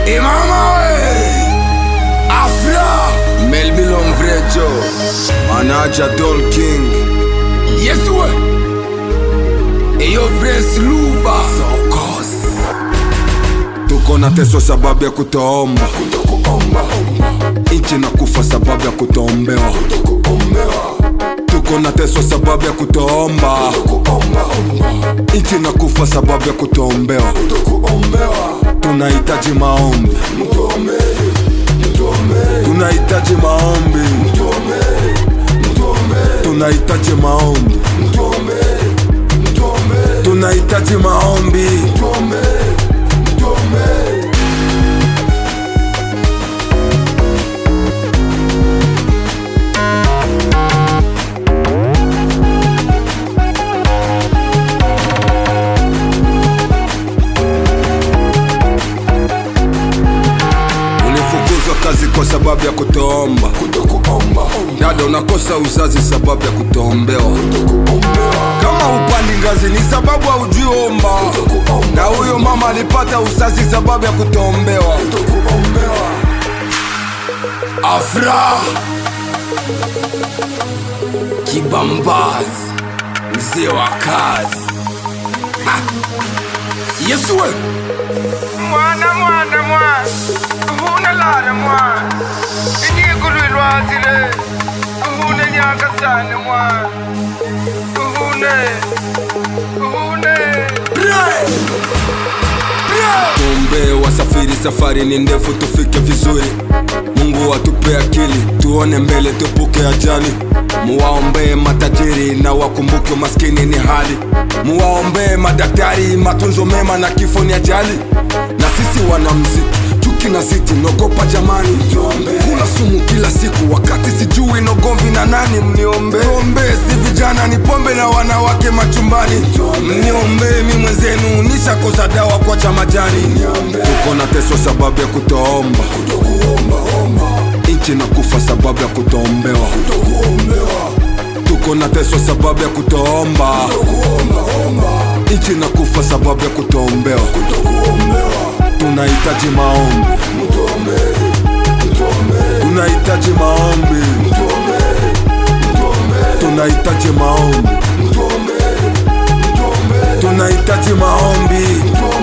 Imama we Afra Melbilon Vrejo Manaja Dol King Yes we Eyo Prince Luba Sokos Tuko na teso sababu ya kutoomba Inchi na kufa sababu ya kutoombewa Tuko na teso sababu ya kutoomba Inchi na kufa sababu ya kutoombewa Tunahitaji maombi Tunahitaji maombi Tunahitaji maombi Tunahitaji maombi Ulifukuzwa kazi kwa sababu ya kutoomba Dada unakosa uzazi sababu ya kutoombewa Kama upandi ngazi ni sababu haujiomba Na huyo mama alipata uzazi sababu ya kutoombewa Afra Kibambazi Mzee wa kazi Ah. Yesu we mwana mwana mwana uhune lana mwana inyikulu ilwazile uhune nyakasane mwana uhune uhune Tuombe wasafiri, safari ni ndefu, tufike vizuri. Mungu atupe akili, tuone mbele, tupuke ajali. Muwaombee matajiri na wakumbuke maskini ni hali. Muwaombee madaktari, matunzo mema na kifo ni ajali. Na sisi wanamziki chuki na siti nogopa jamani, kula sumu kila siku wakati sijui nogomvi na nani. Mniombe ombe, si vijana ni pombe na wanawake machumbani. Mniombe mi mwenzenu nishakosa dawa kwa cha majani. Tuko na teso sababu ya kutoomba, nchi na kufa sababu ya kutoombewa. Tuko na teso sababu ya kutoomba, nchi na kufa sababu ya kutoombewa. Tunahitaji maombi, tunahitaji maombi, tunahitaji maombi, tunahitaji maombi.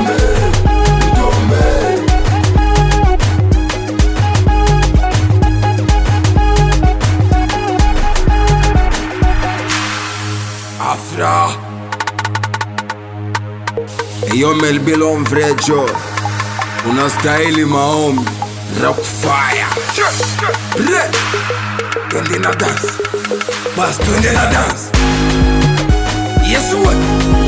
Afra Eyo Melbilon Vrejo Unastahili maombi Rockfire Re Twende na dance Bas twende na dance Yesu we